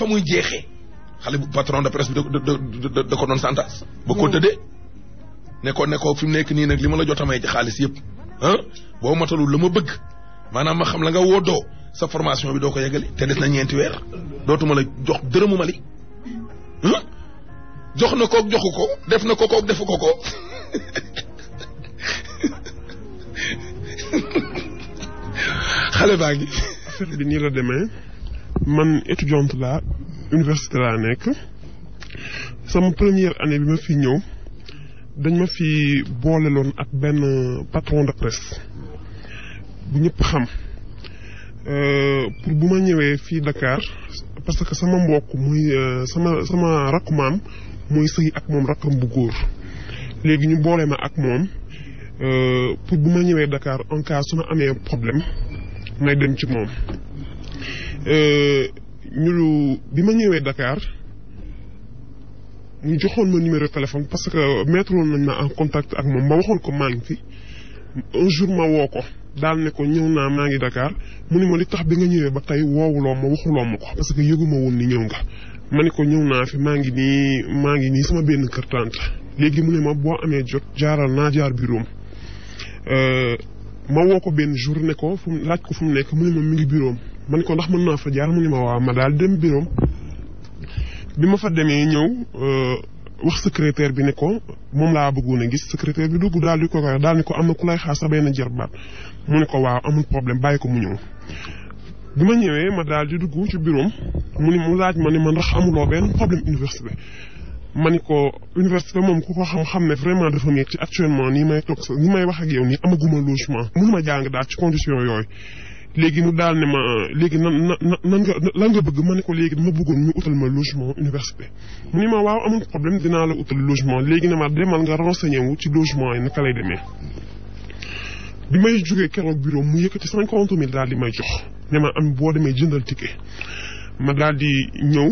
fa muy jeexee xale bu patron de presse bi da da da da ko doon santas ba ko tëddee ne ko ne ko fi mu nekk nii nag li ma la jot a may ci xaalis yëpp ah boo matalul la ma bëgg maanaam ma xam la nga woddoo sa formation bi doo ko yeggali te des na ñeenti weer dootuma la jox dërëmu Mali ah jox na kook joxu ko def na ko kook defu ko ko xale baa ngi affaire bi nii la demee man étudiante la université laa nekk sama première année bi ma fi ñëw dañ ma fi booleloon ak benn patron de presse bu ñëpp xam pour bu ma ñëwee fii Dakar parce que sama mbokk muy sama sama rakku maam muy sëy ak moom rakkam bu góor léegi ñu boole ma ak moom pour bu ma ñëwee Dakar en cas su ma amee problème may dem ci moom ñu bi ma ñëwee Dakar ñu joxoon ma numéro téléphone parce que mettre woon nañ ma en contact ak moom ma waxoon ko maa ngi fi un jour ma woo ko daal ne ko ñëw naa maa ngi Dakar mu ni ma li tax bi nga ñëwee ba tey woowuloo ma waxuloo ma ko parce que yëguma woon ni ñëw nga ma ni ko ñëw naa fi maa ngi nii maa ngi nii sama benn kër tante léegi mu ne ma boo amee jot jaaral naa jaar bureau ma woo ko benn jour ne ko fu mu laaj ko fu mu nekk mu ne ma mi ngi bureau ma ne ko ndax mën naa fa jaar mu ne ma waaw ma daal dem bureau bi ma fa demee ñëw wax secrétaire bi ne ko moom laa bëggoon a gis secrétaire bi dugg daal di ko koy daal ni ko am na ku lay xaar sa benn jarbaat mu ne ko waaw amul problème bàyyi ko mu ñëw. bi ma ñëwee ma daal di dugg ci bureau mu ni mu laaj ma ne ma ndax amuloo benn problème université ma ni ko université moom ku ko xam-xam ne vraiment dafa métti actuellement nii may toog sa ni may wax ak yow nii amaguma logement mënuma jàng daal ci condition yooyu. léegi mu daal ne ma léegi nan nan nan nga lan nga bëgg ma ne ko léegi dama bëggoon ñu utal ma logement université mu ni ma waaw amul problème dinaa la utal logement léegi ne ma demal nga renseigné wu ci logement yi naka lay demee. bi may jógee keroog bureau mu yëkkati cinquante mille daal di may jox ne ma am boo demee jëndal ticket ma daal di ñëw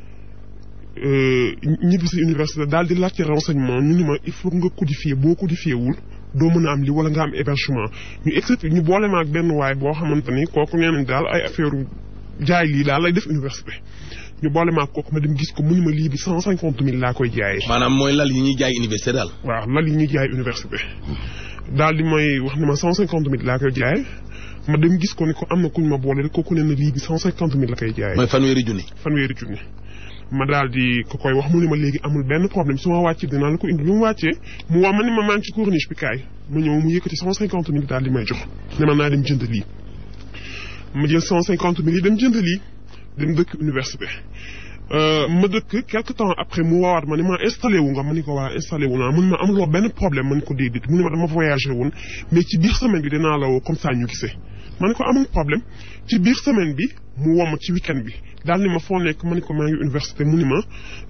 ñibbi si université daal di laajte renseignement ñu ni ma il faut nga codifier boo codifié wul. doo mën a am li wala nga am hébergement ñu expliqué ñu boole ma ak benn waay boo xamante ni kooku nee nañ daal ay affaire jaay lii daal lay def université ñu boole ma ak kooku ma dem gis ko mu ni ma lii bi cent cinquante mille laa koy jaayee. maanaam mooy lal yi ñuy jaay université daal. waaw lal yi ñuy jaay université daal di may wax ne ma cent cinquante mille laa koy jaayee ma dem gis ko ni ko am na kuñ ma boole rek kooku nee na lii bi cent cinquante mille la koy jaayee. mooy fanweeri junni. fanweeri junni. ma daal di ko koy wax mu ne ma léegi amul benn problème su ma wàccee dinaa la ko indi bi mu wàccee mu wax ma ne ma maa ngi ci corniche bi kaay ma ñëw mu yëkkati cent cinquante mille daal di may jox ne ma naa dem jënd lii ma jël cent cinquante mille yi dem jënd lii dem dëkk université ma dëkk quelque temps après mu woowaat ma ne ma installé wu nga ma ni ko waa installé wu naa mu ne ma amuloo benn problème ma ni ko déedéet mu ne ma dama voyagé woon mais ci biir semaine bi dinaa la woo comme ça ñu gisee ma ne ko amul problème ci biir semaine bi mu woo ma ci weekend bi daal ni ma foo nekk ma ni ko maa ngi université mu ni ma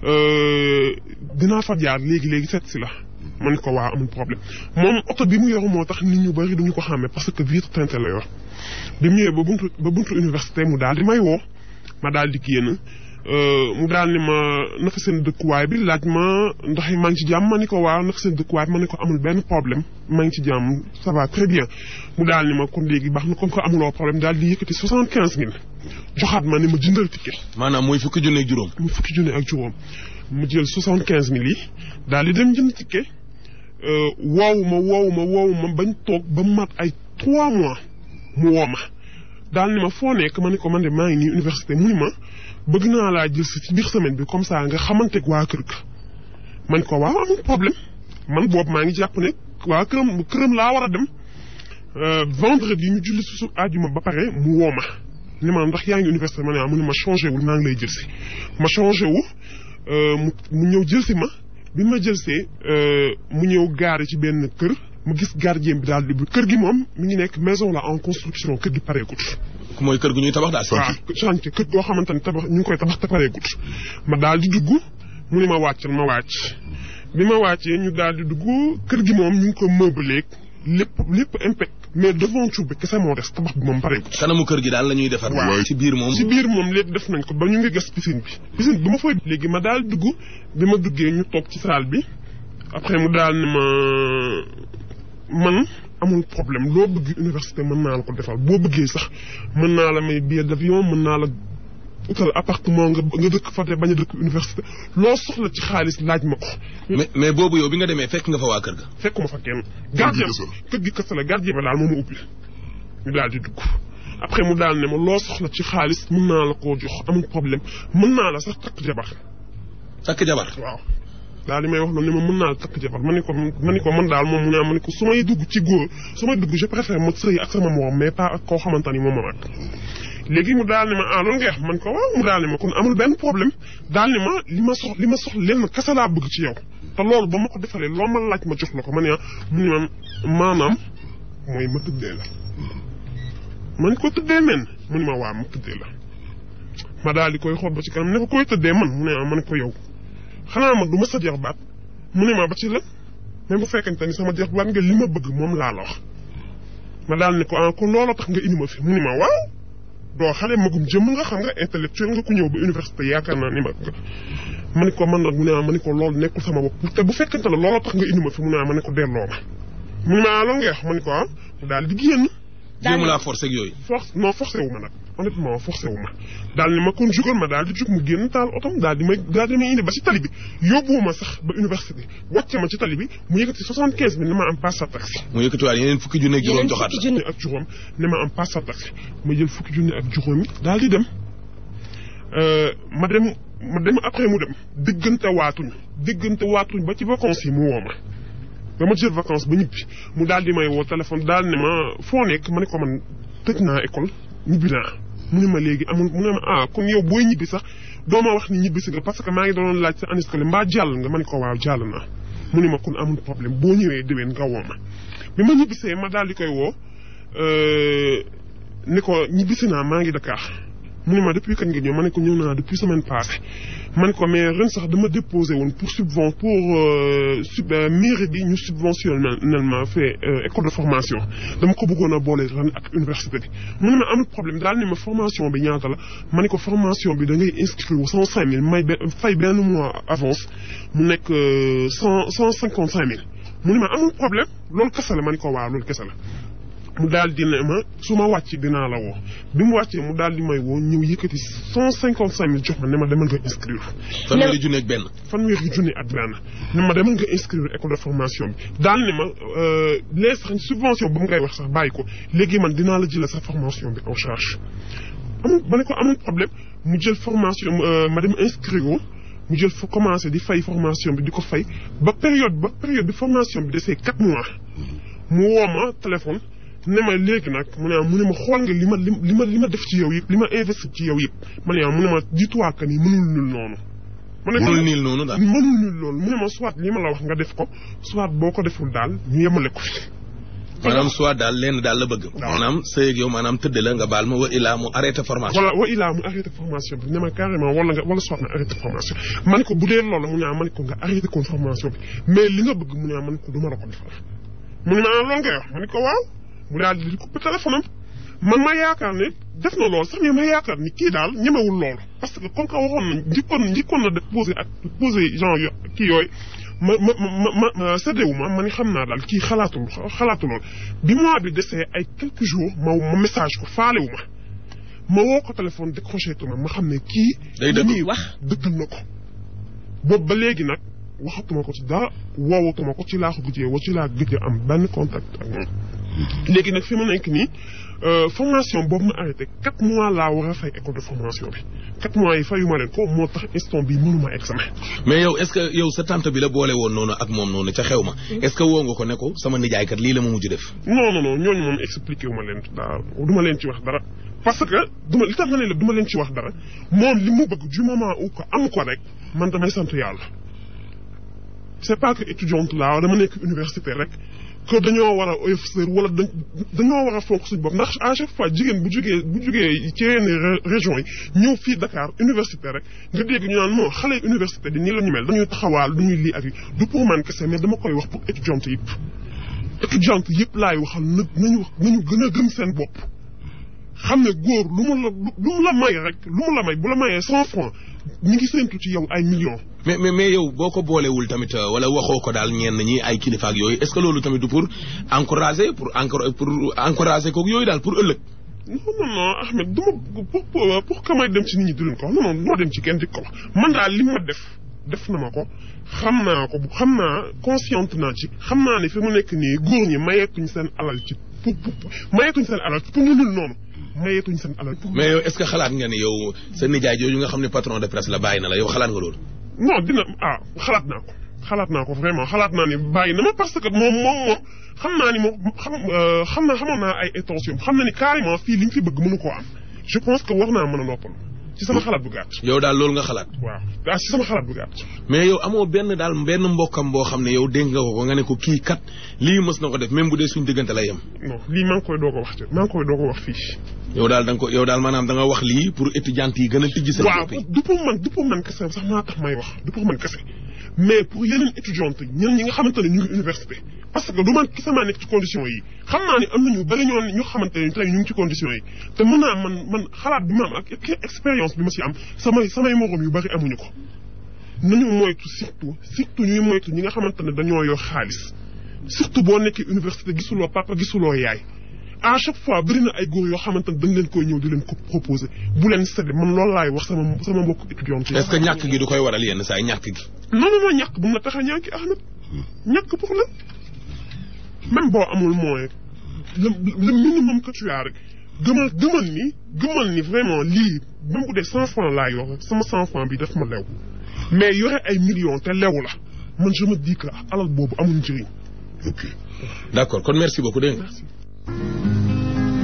dinaa fa jaar léegi léegi seet si la ma ni ko waa amul problème moom oto bi mu yor moo tax nit ñu bari duñu ko xàmmee parce que vitre teintée la yor bi mu ñëwee ba buntu ba buntu université mu daal di may woo ma daal di génn mu daal ni ma naka seen dëkkuwaay bi laaj ma ndax maa ngi ci jàmm ma ni ko waaw naka seen dëkkuwaay bi ma ne ko amul benn problème maa ngi ci jàmm ça va très bien mu daal ni ma kon léegi baax na comme que amuloo problème daal di yëkkati soixante quinze mille joxaat ma ne ma jëndal ticket. maanaam mooy fukki junne ak juróom. mu fukki junne ak juróom mu jël soixante quinze mille yi daal di dem jënd ticket woowu ma woowu ma woowu ma bañ toog ba mu mat ay trois mois mu woo ma daal ni ma foo nekk ma ne ko man de maa ngi nii université mu ni ma. bëgg naa laa jël si ci biir semaine bi comme ça nga xamanteeg waa kër ga man ko waaw amul problème man boobu maa ngi jàpp ne waa këram këram laa war a dem vendredi ñu julli su àjjuma ba pare mu woo ma ne ma ndax yaa ngi université ma ne mu ne ma changé wul maa ngi lay jël si ma changé wu mu mu ñëw jël si ma bi ma jël see mu ñëw gaare ci benn kër mu gis gardien bi daal di bu kër gi moom mi ngi nekk maison la en construction kër gi pareegut mooy kër gu ñuy tabax daal. waaw chantier kër goo xamante ne tabax ñu ngi koy tabax te pareegut ma daal di dugg mu ne ma wàccal ma wàcc bi ma wàccee ñu daal di dugg kër gi moom ñu ngi ko meublé lépp lépp impec mais devanture bi kese moo des tabax bi moom pareegut. kanamu kër gi daal la ñuy defar. waaw ci biir moom. ci biir moom lépp def nañ ko ba ñu ngi gas piscine bi. piscine bi ma fay léegi ma daal dugg bi ma duggee ñu toog ci salle bi après mu daal ne ma man. amul problème loo bëgg université mën naa la ko defal boo bëggee sax mën naa la may billet d'avion mën naa la utal appartement nga nga dëkk fa te bañ a dëkk université loo soxla ci xaalis laaj ma ko. mais mais boobu yow bi nga demee fekk nga fa waa kër ga. fekkuma fa kenn. gardien kër gi kese la gardien ba daal moo ma ubbi ñu daal di dugg. après mu daal ne ma loo soxla ci xaalis mën naa la koo jox amul problème mën naa la sax takk jabar. takk jabar. waaw daal li may wax noonu ne ma mën naa la takk jabar ma ni ko ma ni ko man daal moom mu ne ma ni ko su may dugg ci góor su may dugg je préfère ma sëy ak sama morom mais pas ak koo xamante ni moom ma mag. léegi mu daal ne ma ah loolu nga wax man ko waaw mu daal ne ma kon amul benn problème daal ne ma li ma sox li ma sox lenn kese laa bëgg ci yow te loolu ba ma ko defalee loo ma laaj ma jox la ko ma ne ah mu ne ma maanaam mooy ma tëddee la. man ko tëddee men mu ne ma waa ma tëddee la ma daal di koy xool ba ci kanam ne ko koy tëddee man mu ne ah man ko yow xanaa man du ma sa jeex baat mu ne ma ba ci la même bu fekkente ni sama jeex baat nga li ma bëgg moom laa la wax ma daal ne ko ah kon looloo tax nga indi ma fi mu ne ma waaw doo xale magum jëmm nga xam nga intellectuel nga ku ñëw ba université yaakaar naa ni ma ma ne ko man nag mu ne ah ma ne ko loolu nekkul sama bopp te bu fekkente ne looloo tax nga indi ma fi mu ne ah ma ne ko delloo ma mu ne ma ah loolu nga wax ma ne ko ah mu daal di génn jéem laa forcé ak yooyu. force non forcé wu ma nag honnêtement forcé wu ma daal ni ma kon jugal ma daal di jug mu génn taal otom daal di may daal di may indi ba ci tali bi yóbbuwu ma sax ba université wàcce ma ci tali bi mu yëkkati soixante quinze bi ne ma am passe sa taxi. mu yëkkatiwaat yeneen fukki junne ak juróom joxaat fukki junne ak juróom ne ma am passe sa taxi ma jël fukki junne ak juróom yi daal di dem ma dem ma dem après mu dem diggante waatuñ diggante waatuñ ba ci vacances yi mu woo ma ba ma jël vacances ba ñibbi mu daal di may woo téléphone daal ne ma foo nekk ma ne ko man tëj naa école ñibbi naa mu ne ma léegi amul mu ne ma ah kon yow booy ñibbi sax doo ma wax ni ñibbi si nga parce que maa ngi doon laaj sa année scolaire mbaa jàll nga ma ne ko waaw jàll naa mu ne ma kon amul problème boo ñëwee déwén nga woo ma bi ma ñibbisee ma daal di koy woo ni ko ñibbisi naa maa ngi Dakar mu ne ma depuis kañ nga ñëw ma ne ko ñëw naa depuis semaine passée ma ne ko mais ren sax dama déposé woon pour subven pour sub mairie bi ñu subventionnel ma fait école de formation dama ko bëggoon a boole ren ak université bi mu ne ma amul problème daal ni ma formation bi ñaata la ma ne ko formation bi da ngay inscrire cent cinq mille may fay benn mois avance mu nekk cent cent cinquante cinq mille mu ne ma amul problème loolu kese la ma ne ko waaw loolu kese la mu daal di ne ma su ma wàcc dinaa la woo bi mu wàccee mu daal di may woo ñëw yëkkati cent cinquante cinq mille jox ma ne ma demal nga inscrire. fanweeri junne ak benn. fanweeri junne ak benn ne ma demal nga inscrire école de formation bi daal ne ma les sax subvention bu mu ngay wax sax bàyyi ko léegi man dinaa la jëlee sa formation bi en charge. amul ma ne ko amul problème mu jël formation ma dem inscrire ko mu jël fa commencé di fay formation bi di ko fay ba période ba période bi formation bi desee quatre mois mu woo ma téléphone. ne ma léegi nag mu ne mu ne ma xool nga li ma li ma li ma def ci yow yëpp li ma investi ci yow yëpp ma ne mu ne ma dis-toi que ni mënul nul noonu. ma ne mënul nil noonu daal mënul nul loolu mu ne ma soit li ma la wax nga def ko soit boo ko deful daal ñu yemale ko fi. maanaam soit daal lenn daal la bëgg. maanaam sëy ak yow maanaam tëdd la nga baal ma wa ilaa mu arrêté formation. wala wa ilaa mu arrêté formation bi ne ma carrément wala nga wala soit na arrêté formation ma ne ko bu dee loolu mu ne ma ne ko nga arrêté kon formation bi mais li nga bëgg mu ne ma ne ko du ma la ko defal mu ne ma loolu ngay wax ma ne ko waaw mu daal di coupé téléphone am man ma yaakaar ne def na loolu sax mais ma yaakaar ni kii daal ñemewul loolu parce que comme que waxoon na njëkkoon njëkkoon na def posé ak posé genre yo kii yooyu ma ma ma ma séddewu ma ma ni xam naa daal kii xalaatul xalaatu loolu bi mois bi desee ay quelques jours ma ma message ko faalewu ma ma woo ko téléphone décroché tu ma ma xam ne kii day li muy wax dëggal na ko boobu ba léegi nag waxatuma ko ci dara woowatuma ko ci laa ko gëjee woo ci laa gëjee am benn contact ak moom léegi nag fi ma nekk nii formation boobu ma arrêté quatre mois laa war a fay école de formation bi quatre mois yi fayuma leen ko moo tax instant bi mënuma examen. mais yow est-ce que yow sa tante bi la boole woon noonu ak moom noonu ca xew ma. est-ce que woo nga ko ne ko sama nijaay kat lii la ma mujj def. non non non ñooñu moom expliqué wu ma leen daa du ma leen ci wax dara. parce que duma li tax ma ne la du ma leen ci wax dara moom li mu bëgg du moment où ko am ko rek man damay sant yàlla. c'est pas que étudiante laa dama nekk université rek. que dañoo war a oyof sër wala dañoo war a fonk suñu bopp ndax à chaque fois jigéen bu jugee bu jugee ci yenn régions yi ñëw fii Dakar université rek nga dégg ñu naan moo xale université di nii la ñu mel dañuy taxawaal du ñuy lii ak yi du pour man kese mais dama koy wax pour étudiante yëpp étudiante yëpp laay waxal na nañu wax nañu gën a gëm seen bopp xam ne góor lu mu la lu mu la may rek lu mu la may bu la mayee cent francs ñu ngi séntu ci yow ay millions mais mais mais yow boo ko boolewul tamit wala waxoo ko daal ñenn ñi ay kilifa ak yooyu est-ce que loolu tamit du pour encourager pour pour encourager kook yooyu daal pour ëllëg. non non non Ahmed du ma pour pour pour que may dem ci nit ñi di leen ko wax non non doo dem ci kenn di ko wax man daal li ma def def na ma ko xam naa ko xam naa consciente naa ci xam naa ne fi mu nekk nii góor ñi mayeetuñ seen alal ci pour pour mayeetuñ seen alal pour mu nul noonu mayeetuñ seen alal. pour mais yow est-ce que xalaat nga ne yow sa nijaay jooju nga xam ne patron de presse la bàyyi na la yow xalaat nga loolu. non dina ah xalaat naa ko xalaat naa ko vraiment xalaat naa ne bàyyi na ma parce que moom moom moom xam naa ni moom xam xam naa xamoon naa ay intention xam na ni carrément fii li ñu fi bëgg mënu koo am je pense que war naa mën a noppalu ci sama xalaat bu gàtt. yow daal loolu nga xalaat. waaw ah ci sama xalaat bu gàtt. mais yow amoo benn daal benn mbokkam boo xam ne yow dégg nga ko ko nga ne ko kii kat lii mës na ko def même bu dee suñ diggante lay yem. non lii maa ngi koy doog a wax ci maa ngi koy doog a wax fii. yow daal da nga ko yow daal maanaam da nga wax lii pour étudiante yi gën a tijji seen waaw bopp yi. du pour man du pour man kese sax maa tax may wax du pour man kese mais pour yeneen étudiante ñeneen ñi nga xamante ne ñu ngi université parce que du man kese maa nekk ci condition yi xam naa ne am nañu bari ñoo ñu xamante ne tey ñu ngi ci condition yi te mën naa man man xalaat bi ma am ak expérience bi ma ci am samay samay morom yu bari amuñu ko nañu moytu surtout surtout ñuy moytu ñi nga xamante ne dañoo yor xaalis surtout boo nekkee université gisuloo papa gisuloo yaay à chaque fois bëri na ay góor yoo xamante ne dañ leen koy ñëw di leen ko proposer bu leen séddee man loolu laay wax sama sama mbokk étudiant yi. est-ce que ñàkk gi du koy waral yenn saa yi ñàkk gi. non non non ñàkk bu mu la tax a ñàkk Ahmed ñàkk pour la même boo amul moyen le le minimum que tu as rek gëmal gëmal ni gëmal ni vraiment lii même bu dee cent francs laa yor sama cent francs bi daf ma lew mais yore ay millions te lew la man je me dis que alal boobu amul njëriñ. ok d'accord kon merci beaucoup dégg nga. merci.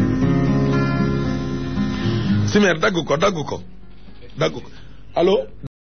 Simer dagg ko dagg ko dagg ko allo.